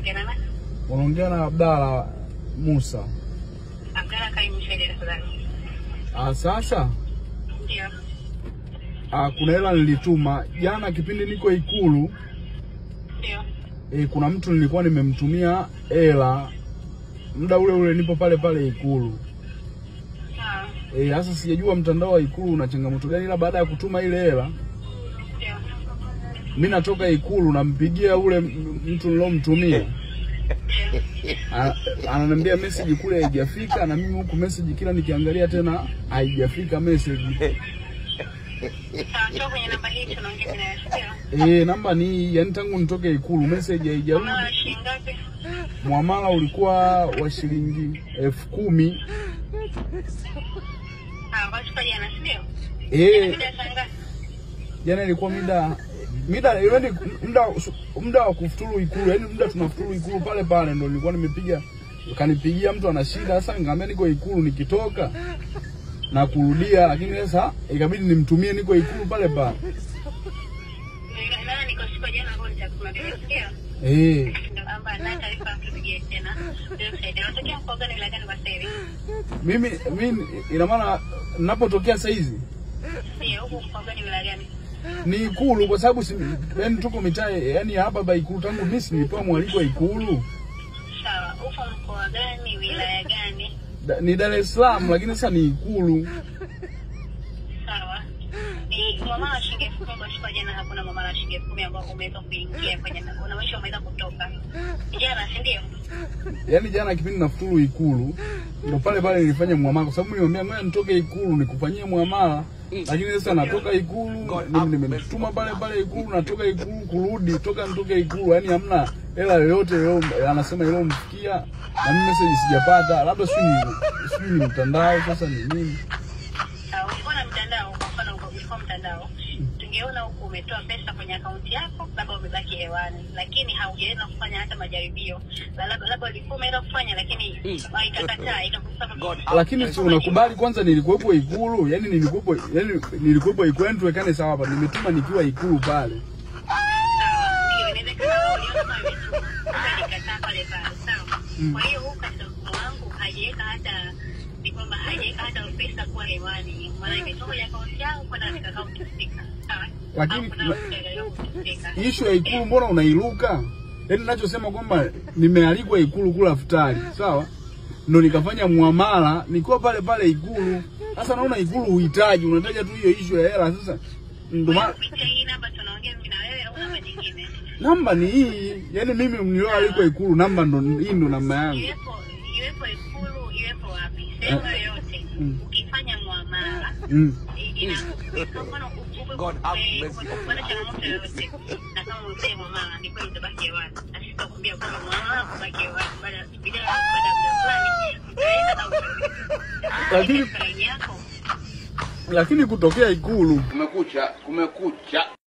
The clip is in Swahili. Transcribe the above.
naongea na nani? Unaongea na Abdalla Musa. Abdalla Kaimu Shede tafadhali. Ah, sasa Ndio. ah, kuna hela nilituma jana kipindi niko Ikulu. Ndio. E, kuna mtu nilikuwa nimemtumia hela muda ule ule nipo pale pale Ikulu. Sawa. Eh, sasa sijajua mtandao wa Ikulu una changamoto gani, ila baada ya kutuma ile hela Ndio. mi natoka Ikulu nampigia ule m- mtu nilomtumia A- ananiambia message kule haijafika, na mimi huku message kila nikiangalia tena haijafika message. Sawa, njoo kwenye namba hii tunaongea naye. Ndio. Eh, namba ni hii, yani tangu nitoke Ikulu message haijarudi. Mama shilingi ngapi? Muamala ulikuwa wa shilingi elfu kumi. Ah, basi kwa jana, ndio. Eh, Mida saa ngapi? jana ilikuwa mida mida yani muda muda wa kufuturu Ikulu, yani muda tunafuturu Ikulu pale pale ndo nilikuwa nimepiga, kanipigia mtu ana shida. Sasa nikamwambia niko Ikulu, nikitoka na kurudia, lakini sasa ikabidi nimtumie niko Ikulu pale pale. Ndio, nani niko siku ya jana ambayo nitakuambia, ndio. Eh, Ndio, amba na taarifa tupigie tena. Ndio, saidia. Unatokea mkoa gani wilaya gani kwa sasa hivi? mimi mimi ina maana ninapotokea saa hizi Ndio, huko mkoa gani wilaya gani? ni Ikulu kwa sababu si, yani tuko mitaa yani hapa ba Ikulu, tangu mimi si nilipewa mwaliko wa Ikulu Sawa, uko mkoa gani wilaya gani? da, ni Dar es Salaam, lakini sasa ni Ikulu. Sawa. Ni mwamala wa shilingi elfu kumi kwa siku ya jana, hakuna mwamala wa shilingi elfu kumi ambao umeweza kuingia kwenye unamaanisha umeweza kutoka jana, si ndio? Yaani jana kipindi nafuturu Ikulu ndo pale pale nilifanya muamala, kwa sababu nilimwambia ngoja nitoke Ikulu nikufanyie muamala, lakini sasa natoka Ikulu mimi nimetuma pale pale Ikulu, natoka Ikulu kurudi, toka nitoke Ikulu, yaani hamna hela yoyote leo, anasema iliyomfikia na mimi message sijapata, labda sijui ni sijui ni mtandao, sasa ni nini? Sawa, ulikuwa na mtandao, kwa mfano uko- ulikuwa mtandao, tungeona huku umetoa pesa kwenye akaunti yako, labda umebaki hewani, lakini haujaweza kufanya hata majaribio, La- labda labda ulikuwa umeweza kufanya, lakini ah, ikakataa ikakusema Lakini si unakubali kwanza, nilikuwepo Ikulu, yani nilikuwepo, yani nilikuwepo Ikulu, yani tuwekane sawa hapa, nimetuma nikiwa Ikulu pale. Sawa, ndio inawezekana wewe uliona kama imetuma, sasa nikataa pale pale, sawa. Kwa hiyo huku katika mfumo wangu hajaweka hata ni kwamba hajaweka hata pesa kuwa hewani, maana imetoka kwenye akaunti yangu kwenda katika akaunti husika, sawa. Lakini- Au kuna akaunti husika. Ishu ya Ikulu mbona unairuka? Yaani ninachosema kwamba nimealikwa Ikulu kula futari, sawa? Ndo nikafanya muamala nikiwa pale pale Ikulu. Sasa naona Ikulu uhitaji, unataja tu hiyo ishu ya hela. Sasa ndo maana Kupitia hii namba tunaongea mimi na wewe au namba nyingine? namba ni hii, yaani mimi nilioalikwa Ikulu, namba ndo hii, ndo namba yangu. Iwepo iwepo Ikulu, iwepo wapi, sehemu yoyote, Mm. ukifanya muamala Mm. i- ina kwa mfano upe- God have upe- mercy. upe- upate changamoto yoyote, na kama umefanya muamala ni kweli utabaki hewani, na sisi tutakwambia kwamba muamala kubaki hewani baada ya baada ya baada ya muda fulani utaenda na utarudi. Lakini- Katika laini yako Lakini kutokea Ikulu Kumekucha, kumekucha.